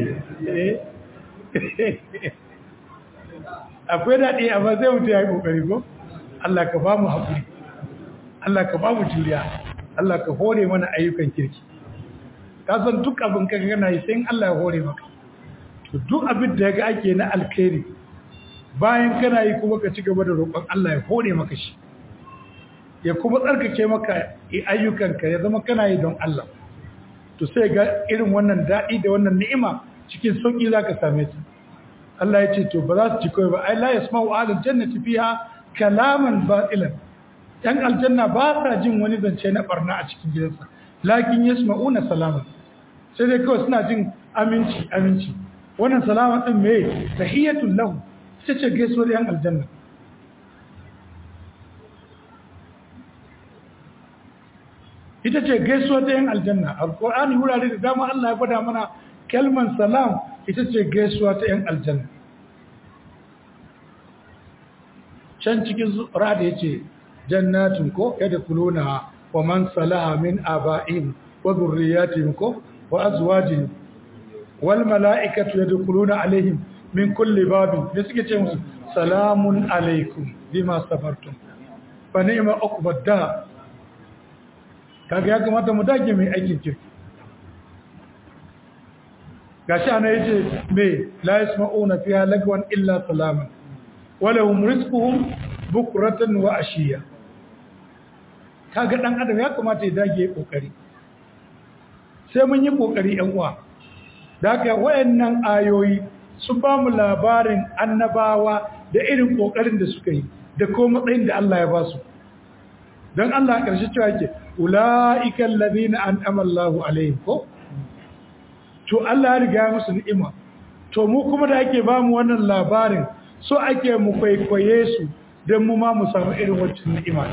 akwai daɗi amma zai mutu ya yi ƙoƙari ko Allah ka ba mu haƙuri Allah ka ba mu juriya Allah ka hore mana ayyukan kirki ka san duk abin ka gana yi sai Allah ya hore maka to duk abin da ga ake na alkhairi bayan kana yi kuma ka ci gaba da roƙon Allah ya hore maka shi ya kuma tsarkake maka ayyukanka ya zama kana yi don Allah to sai ga irin wannan daɗi da wannan ni'ima cikin sauƙi za ka same ta Allah ya ce to ba za su ci kawai ba ai la yasma'u ahlul jannati fiha kalaman batilan yan aljanna ba sa jin wani zance na barna a cikin gidansa lakin yasma'una salaman sai dai kawai suna jin aminci aminci wannan salama din me tahiyatul lahu ita ce gaisuwar yan aljanna ita ce gaisuwa ta yin aljanna alkur'ani wurare da dama Allah ya gwada mana kalman salam ita ce gaisuwa ta yin aljanna can cikin zura da yace jannatin ko yadkhuluna wa man salaha min aba'ihim wa dhurriyyatihim ko wa azwajihim wal mala'ikatu yadkhuluna alaihim min kulli babin da suke ce musu salamun alaikum bima safartum fa ni'ma uqbad da kaga ya kamata mu dage mai aikin kirki gashi ana yace me la yasma'una fiha lagwan illa salaman walahum rizquhum bukratan wa ashiya kaga dan adam ya kamata ya dage kokari sai mun yi kokari yan uwa daga wayannan ayoyi sun ba mu labarin annabawa da irin kokarin da suka yi da kuma matsayin da Allah ya ba su don Allah ƙarshe cewa yake ula'ikan ladina an amallahu alaihim ko to Allah ya riga musu ni'ima to mu kuma da ake ba mu wannan labarin so ake mu kwaikwaye su don mu ma mu samu irin wancan ni'ima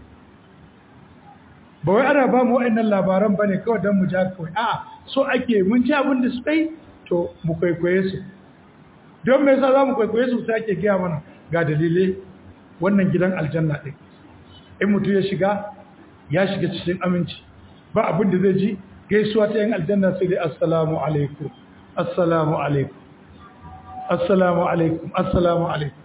ba wai ana ba mu wa'annan labaran bane kawai don mu ja kawai a so ake mun ci abin da su kai to mu kwaikwaye su don me yasa za mu kwaikwaye su sai ake gaya mana ga dalilai wannan gidan aljanna ɗin in mutum ya shiga ya shiga cikin aminci ba abin da zai ji gaisuwa ta yin aljanna sai dai assalamu alaikum assalamu alaikum assalamu alaikum assalamu alaikum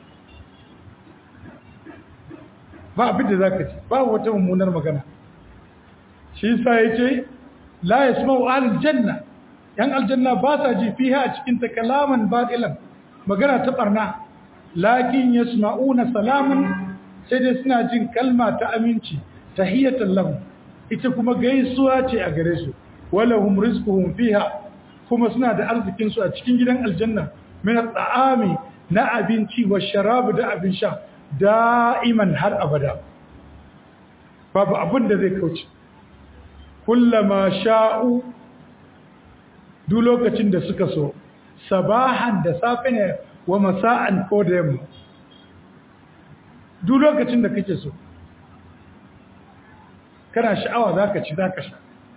ba abin da za ka ci ba wata mummunar magana shi sa ya ce la ya suma wa aljanna yan aljanna ba sa ji fiha a cikin ta kalaman batilan magana ta barna lakin yasma'una salaman sai dai suna jin kalma ta aminci tahiyatan lahum ita kuma gaisuwa ce a gare su walahum rizquhum fiha kuma suna da arzikin su a cikin gidan aljanna min at'ami na abinci wa sharab da abin sha da'iman har abada babu abin da zai kauce kullama sha'u duk lokacin da suka so sabahan da safe ne wa masa'an ko da yamma duk lokacin da kake so kana sha'awa za ka ci za ka sha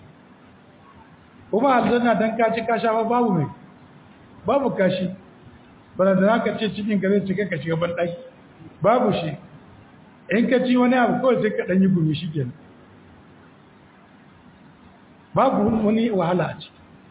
kuma aljanna don ka ci ka sha ba babu mai babu kashi bana da za ka ce cikin ka zai cika ka shiga banɗaki babu shi in ka ci wani abu kawai sai ka ɗanyi gumi shi kenan babu wani wahala a ciki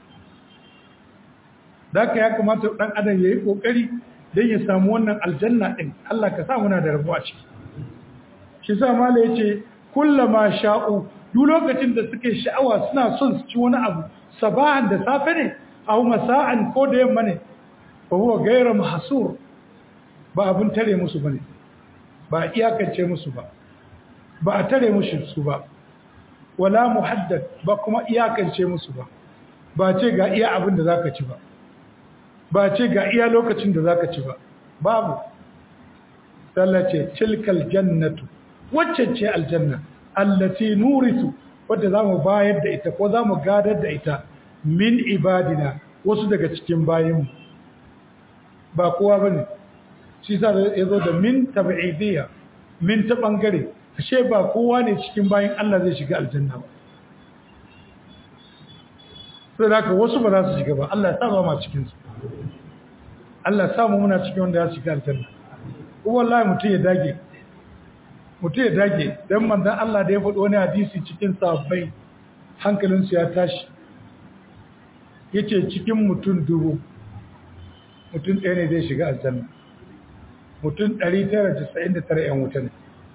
da ka ya kamata ɗan adam ya yi ƙoƙari don ya samu wannan aljanna ɗin Allah ka sa muna da rabu a ciki shi sa mala ya ce kullama sha'u duk lokacin da suke sha'awa suna son su ci wani abu sabahan da safe ne aw masa'an ko da yamma ne fa huwa ghayra mahsur ba abun tare musu bane ba iyakance musu ba ba a tare musu su ba wala muhaddad ba kuma iyakance musu ba ba ce ga iya abin da zaka ci ba ba ce ga iya lokacin da zaka ci ba babu sallace tilkal jannatu wacce ce aljanna allati nurisu wadda zamu bayar da ita ko zamu gadar da ita min ibadina wasu daga cikin bayinmu ba kowa bane shi sa yazo da min tab'idiyya min ta bangare ashe ba kowa ne cikin bayin Allah zai shiga aljanna ba sai da haka wasu ba za su shiga ba Allah ya sa ba ma cikin su Allah ya sa mu muna cikin wanda ya shiga aljanna ko wallahi mutum ya dage mutum ya dage dan manzon Allah da ya faɗi wani hadisi cikin sahabbai hankalinsu ya tashi yace cikin mutum dubu mutum ɗaya ne zai shiga aljanna mutum 999 'yan wuta ne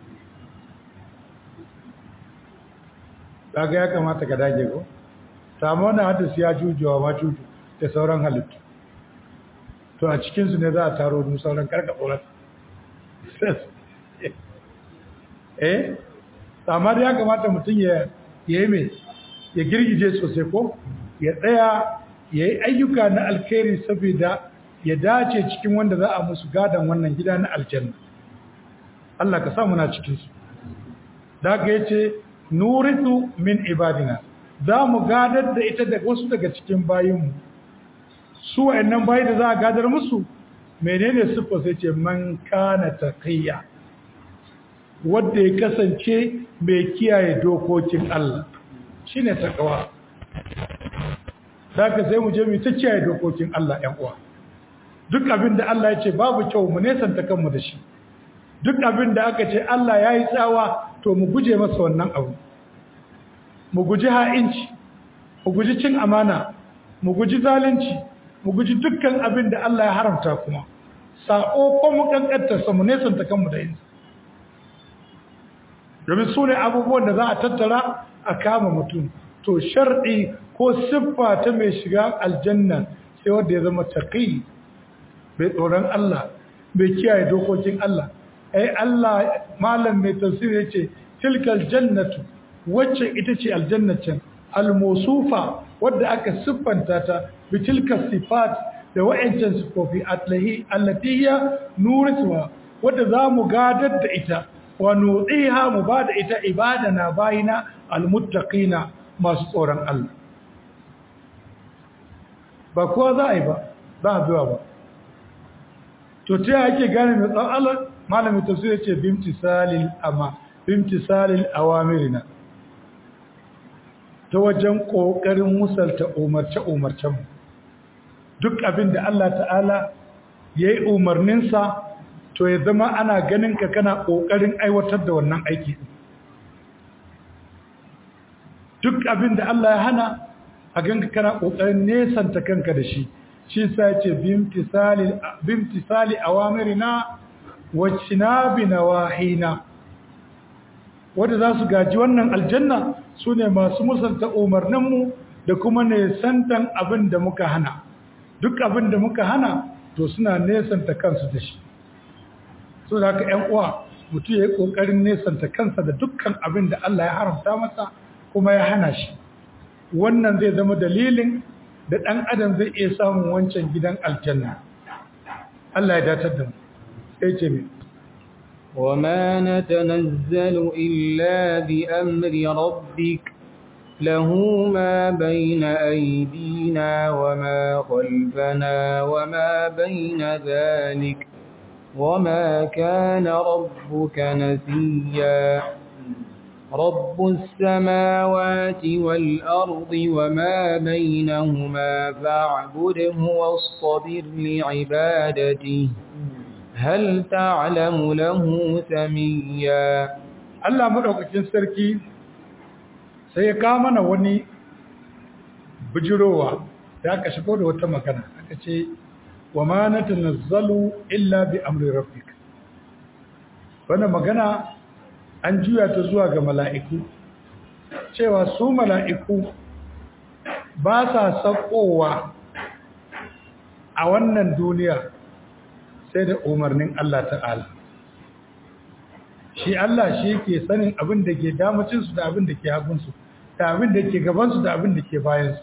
daga ya kamata ka dage ko samu wani hadis ya jujuwa ma juju da sauran halittu to a cikinsu ne za a taro mu sauran karka tsoron eh amma da ya kamata mutum ya yi mai ya girgije sosai ko ya tsaya ya yi ayyuka na alkhairi saboda ya dace cikin wanda za a musu gadon wannan gida na aljanna Allah ka samu na cikinsu da ka yace nurisu min ibadina za mu gadar da ita da wasu daga cikin bayinmu su wa'annan bayi da za a gadar musu menene siffa sai ce man kana taqiya wanda ya kasance mai kiyaye dokokin Allah shine takawa ka sai mu je mu ta kiyaye dokokin Allah ƴan uwa duk abin da Allah ya ce babu kyau mu nesanta kanmu da shi duk abin da aka ce Allah ya yi tsawa to mu guje masa wannan abu mu guji ha'inci mu guji cin amana mu guji zalunci mu guji dukkan abin da Allah ya haramta kuma sa'o ko mu kankantarsa mu nesanta kanmu da yinsa domin su ne abubuwan da za a tattara a kama mutum to sharɗi ko siffa ta mai shiga aljanna sai wanda ya zama taƙi bai tsoron Allah bai kiyaye dokokin Allah ai Allah malam mai tafsir yace tilkal jannatu wacce ita ce aljannacin almusufa wadda aka siffanta ta bi tilka sifat da wa'ancan sifofi atlahi allatiya nuriswa wadda zamu gadar da ita wa nudiha mu bada ita ibadana bayina almuttaqina masu tsoron Allah ba kowa za a yi ba za a biwa ba to ta ake gane mai tsoron Allah malamin tafsir ya ce bimtisalil amma bimtisalil awamirina ta wajen ƙoƙarin musalta umarce-umarcen duk abin da Allah ta'ala ya yi umarninsa to ya zama ana ganin ka kana ƙoƙarin aiwatar da wannan aiki duk abin da Allah ya hana a ganka kana ƙoƙarin nesanta kanka da shi shi sa ce bimtisali awamirina wacinabi na wahina wadda za su gaji wannan aljanna su ne masu musanta umarninmu da kuma nesantan abin da muka hana duk abin da muka hana to suna nesanta kansu da shi so da haka ‘yan uwa mutu ya yi ƙoƙarin nesanta kansa da dukkan abin da Allah ya haramta masa kuma ya hana shi wannan zai zama dalilin da ɗan adam zai iya samun wancan gidan aljanna Allah ya datar da mu sai ce mai وما نتنزل إلا بأمر ربك له ما بين أيدينا وما خلفنا وما بين ذلك وما كان ربك نسيا رب السماوات والأرض وما بينهما فاعبده واصطبر لعبادته هل تعلم له سميا Allah madaukakin sarki sai ya kawo mana wani bijirowa da aka shigo da wata magana aka ce wa ma natanazzalu illa bi amri rabbik wannan magana an juya ta zuwa ga mala'iku cewa su mala'iku ba sa sakowa a wannan duniya sai da umarnin Allah ta'ala shi Allah shi ke sanin abin da ke damacinsu da abin da ke hagunsu da abin da ke gabansu da abin da ke bayansu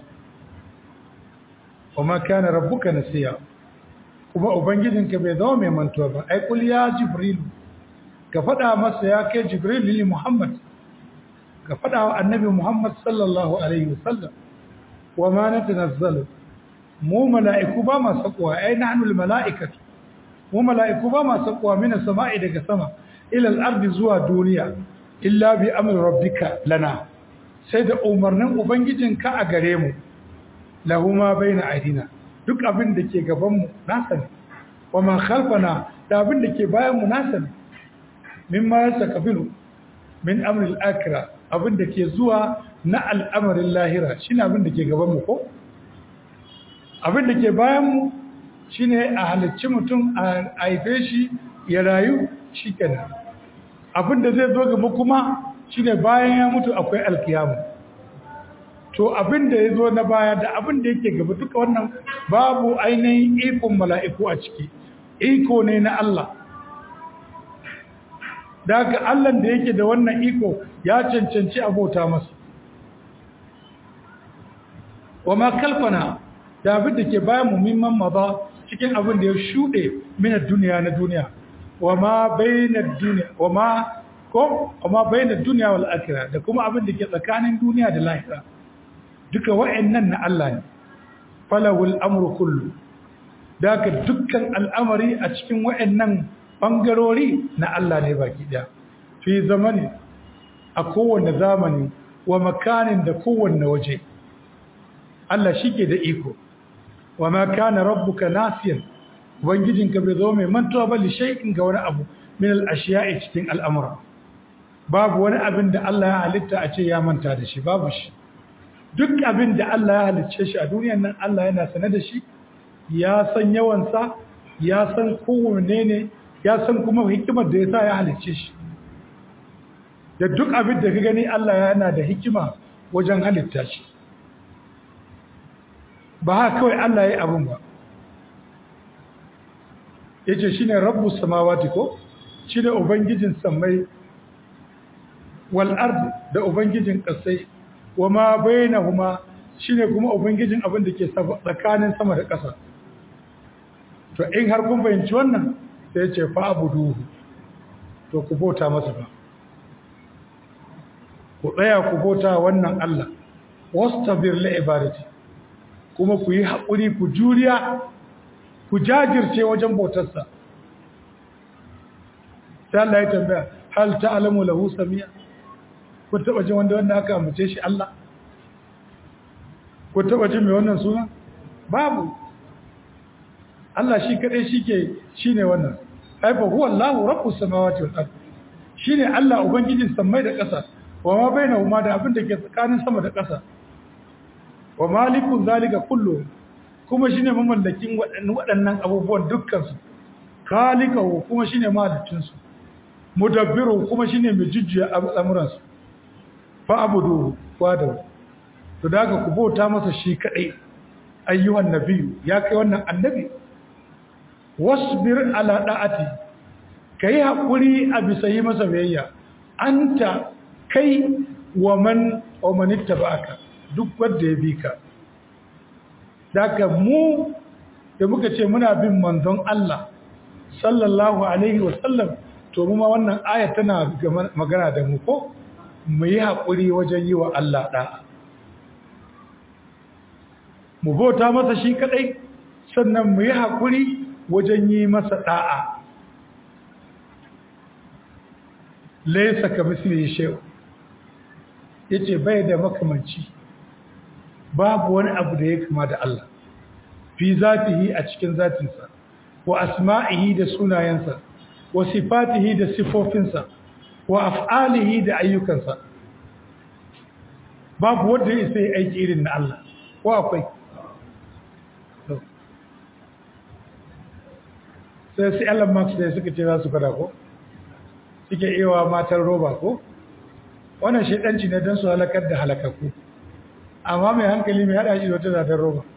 kuma kana rabbuka nasiya kuma ubangijinka bai zama mai mantuwa ba ai kul ya jibril ka faɗa masa ya kai jibril lili muhammad ka faɗa wa annabi muhammad sallallahu alaihi wasallam wa ma natanazzalu mu mala'iku ba ma sakuwa ai nahnu mala'ikatu mu mala'iku ba ma sakuwa mina sama'i daga sama ila al-ardi zuwa duniya illa bi amri rabbika lana sai da umarnin ubangijinka a gare mu lahu ma baina aidina duk abin da ke gaban mu nasa ne wa ma khalfana da abin da ke bayan mu nasa ne mimma yasakabilu min amri al-akhirah abin da ke zuwa na al'amarin lahira shine abin da ke gaban mu ko abin da ke bayan mu shine a halicci mutum a haife shi ya rayu shikenan abin da zai zo gaba kuma shine bayan ya mutu akwai alkiyamu to abin da ya zo na baya da abin da yake gaba duka wannan babu ainihin ikon mala'iku a ciki iko ne na Allah da haka Allah da yake da wannan iko ya cancanci abota masa wa ma kalfana da abin da ke bayan mumimman maza cikin abin da ya shuɗe mina duniya na duniya wa ma bayyana duniya wa ma ko wa ma bayyana duniya wal akhirah da kuma abin da ke tsakanin duniya da lahira duka wa'annan na Allah ne falawul amru kullu da ka dukkan al'amari a cikin wa'annan bangarori na Allah ne baki daya fi zamani a kowanne zamani wa makanin da kowanne waje Allah shike da iko wa ma kana rabbuka nasiyan ubangijinka bai zo mai mantuwa ba li shay'in ga wani abu min al-ashiya'i cikin al'amura babu wani abin da Allah ya halitta a ce ya manta da shi babu shi duk abin da Allah ya halicce shi a duniyar nan Allah yana sane da shi ya san yawansa ya san kowane ne ya san kuma hikimar da ya sa ya halicce shi da duk abin da ka gani Allah yana da hikima wajen halitta shi ba haka kawai Allah ya yi abin ba ya ce shi ne rabu samawati ko shi ne ubangijin sammai wal'ard da ubangijin ƙasai wa ma bayyana kuma shi ne kuma ubangijin abin da ke tsakanin sama da ƙasa to in har kun fahimci wannan sai ce fa abu duhu to ku bauta masa ba ku tsaya ku bauta wannan Allah wasu tabir la ibadati kuma ku yi haƙuri ku juriya ku jajirce wajen bautarsa sai Allah ya tambaya hal ta'lamu lahu samiya ku taba jin wanda wanda aka amince shi Allah ku taba jin mai wannan suna babu Allah shi kadai shike shine wannan haifa huwa Allahu rabbus samawati wal ard shine Allah ubangijin samai da ƙasa wa ma bainahuma da abin da ke tsakanin sama da ƙasa wa malikun zalika kullu kuma shine mamallakin waɗannan abubuwan dukkan su khaliqahu kuma shine malikin su mudabbiru kuma shine mai jujjuya al'amuran su fa abudu wada to daga ku bauta masa shi kadai ayyuhan nabiyyu ya kai wannan annabi wasbir ala da'ati kai hakuri a bisa yi masa biyayya anta kai wa man wa man ittaba'aka duk wanda ya bi ka daga mu da muka ce muna bin manzon Allah sallallahu alaihi wa sallam to mu ma wannan aya tana magana da mu ko mu yi haƙuri wajen yi wa Allah ɗa'a mu bauta masa shi kaɗai sannan mu yi haƙuri wajen yi masa ɗa'a laisa ka misli shehu ya ce bai da makamanci babu wani abu da ya kama da Allah fi zatihi a cikin zatinsa wa asma'ihi da sunayensa wa sifatihi da sifofinsa wa af'alihi da ayyukansa babu wanda ya sai aiki irin na Allah ko akwai sai sai Elon Musk da suka ce za su fada ko suke ewa matar roba ko wannan shedanci ne don su halakar da halakakku amma mai hankali mai hada shi da wata zatar roba